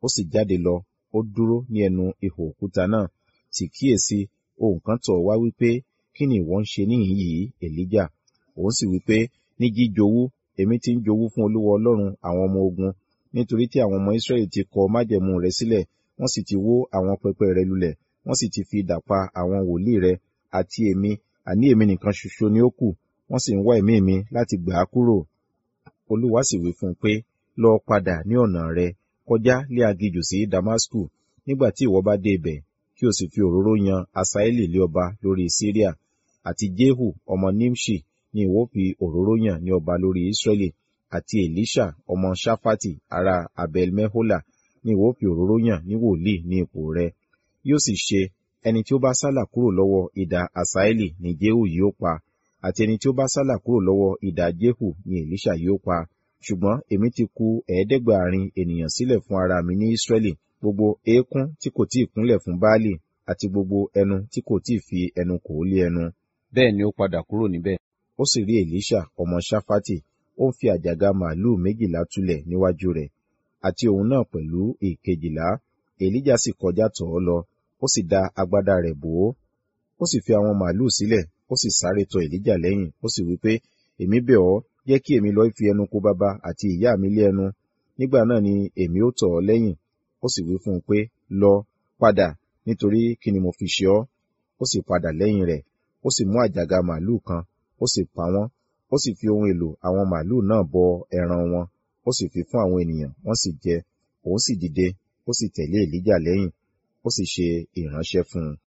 ó sì jáde lọ ó dúró ní ẹnu ihò òkúta náà sì kíyèsí ohun kan tọ̀ wá wípé kí ni ìwọ ń ṣe níhìn yìí èlíjà òun sì wípé ní jíjowú èmi ti ń jowú fún olúwa ọlọ́run àwọn ọmọ ogun nítorí tí àwọn ọmọ israẹli ti kọ májẹ̀mú rẹ sílẹ̀ wọ́n sì ti wó àwọn pẹpẹ rẹ lulẹ̀ wọ́n sì ti fi idà pa àwọn wòlíì rẹ àti èmi àní èmi nìkan ṣoṣo ni ó kù wọ́n sì ń wá ẹ̀mí mi láti gbà á kúrò olúwa sì wí fún un pé lọ padà ní ọ̀nà rẹ kọjá lé aginjù sí damasku nígbà tí ìwọ bá dé ibẹ̀ kí o sì fi òróró yan asaeli lé ọba lórí syria àti jehu ọmọ nimshi ni ìwọ fi òróró yàn ní ọba lórí israeli àti elisha ọmọ shafati ará abel mehola ni ìwọ fi òróró yàn ní wòlíì ní ipò rẹ yóò sì ṣe ẹni tí ó bá sálà kúrò lọ́wọ́ idà asaeli ni jehu yóò pa àti ẹni tí ó bá sálà kúrò lọ́wọ́ idà jehu ni elisha yóò pa ṣùgbọ́n èmi ti ku ẹ̀ẹ́dẹ́gbàárin ènìyàn sílẹ̀ fún ara mi ní israẹli gbogbo eékún tí kò tíì kúnlẹ̀ fún baálì àti gbogbo ẹnu tí kò tíì fi ẹnu kò lé ẹnu. bẹ́ẹ̀ ni ó padà kúrò níbẹ̀. ó sì rí elisha ọmọ shafati ó ń fi àjàgà màálùú méjìlá túlẹ̀ níwájú rẹ̀ àti òun náà pẹ̀lú ìkejìlá elijah sì kọjá tọ̀ ọ́ lọ ó sì da agbádá rẹ̀ bò ó ó sì fi àwọn màálùú sílẹ̀ ó sì sáré tọ̀ elijah lẹ́yìn ó sì wí pé èmi bẹ̀ ọ́ jẹ́ kí èmi lọ fi ẹnu kó bàbá àti ìyá mi lé ẹnu nígbà náà ni èmi ó tọ̀ ọ́ lẹ́yìn ó sì wí fún un pé lọ padà nítorí kí ni mo fi ṣe ọ́ ó sì padà lẹ́yìn rẹ̀ ó sì mú àjàgà màálùú kan ó sì pa wọ́n ó sì fi ohun èlò àwọn màálùú náà bọ ẹran wọn ó sì fi fún àwọn ènìyàn wọ́n sì jẹ òun sì dìde ó sì tẹ̀lé èlíjà lẹ́yìn ó sì ṣe ìránṣẹ́ fún un